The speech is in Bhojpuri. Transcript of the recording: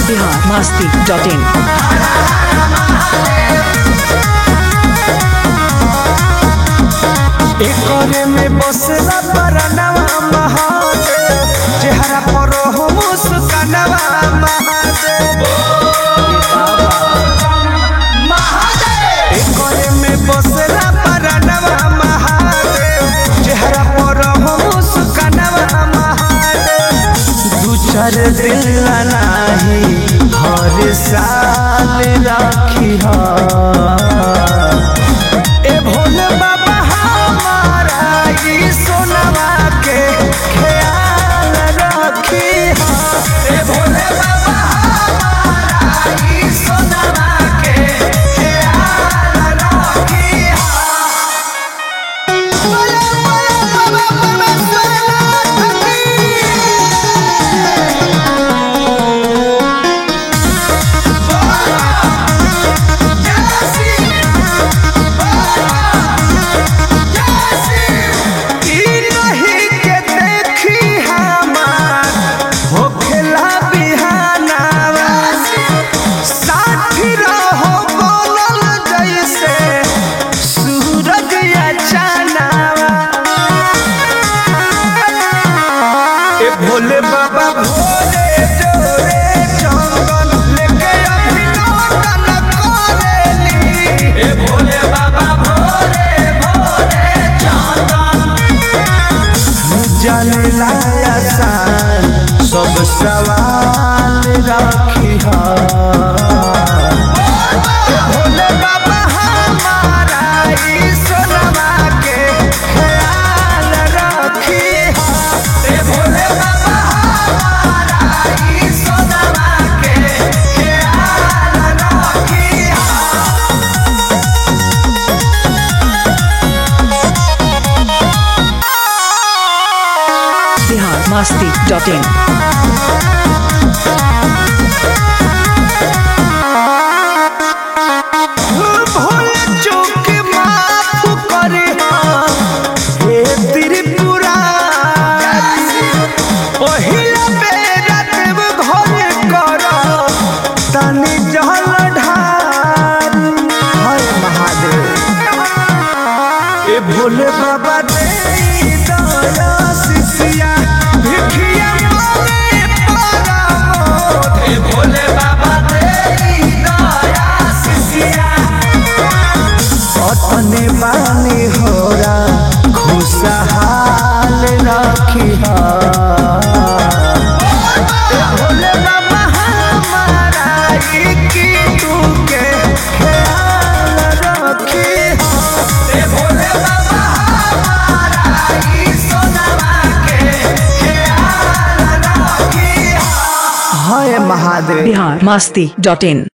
बिहार मस्ती डॉट इन एकरे में बसला परनवा महादेव चेहरा पर हो मुस्कानवा महादेव एकरे में बसला परनवा महादेव चेहरा पर हो मुस्कानवा महादेव दू चार दिन नाही हर साल राखी ए भोले बाबा हमारा ई सोनवा के ख्याल रखी ए भोले बाबा हमारा ई सोनवा के ख्याल रखी बोले बोले बाबा परमेश्वर ई नहीं के देखी हमार होखेला बिहानावा साथी रहो बोलल जैसे सूरज या चानावा ए भोले बाबा भोले जोरे चंदन लेके अभिनंदन करेली ए भोले बाबा भोले भोले चंदन जाने लाया सान सब सवाल राखी भोले बाबा हमारा ई सोनवा के ख्याल रखी ए भोले बाबा हमारा ई सोनवा के ख्याल रखी बिहार मस्ती डॉट इन भूल चूक माफ करे हे त्रिपुरा पहिला बेरा देव घर कर तनि जल ढार हर महादेव ए भोले बाबा दे दया शिष्या भिखिया मांगे परमोध ए भोले बाबा दे दया शिष्या अतने बानी होरा खुशहाल रखी भोले बाबा हमारा ई की तू के ख्याल रखी ए भोले बाबा हमारा ई सोनवा के ख्याल रखी हाय महादेव बिहार मस्ती डॉट इन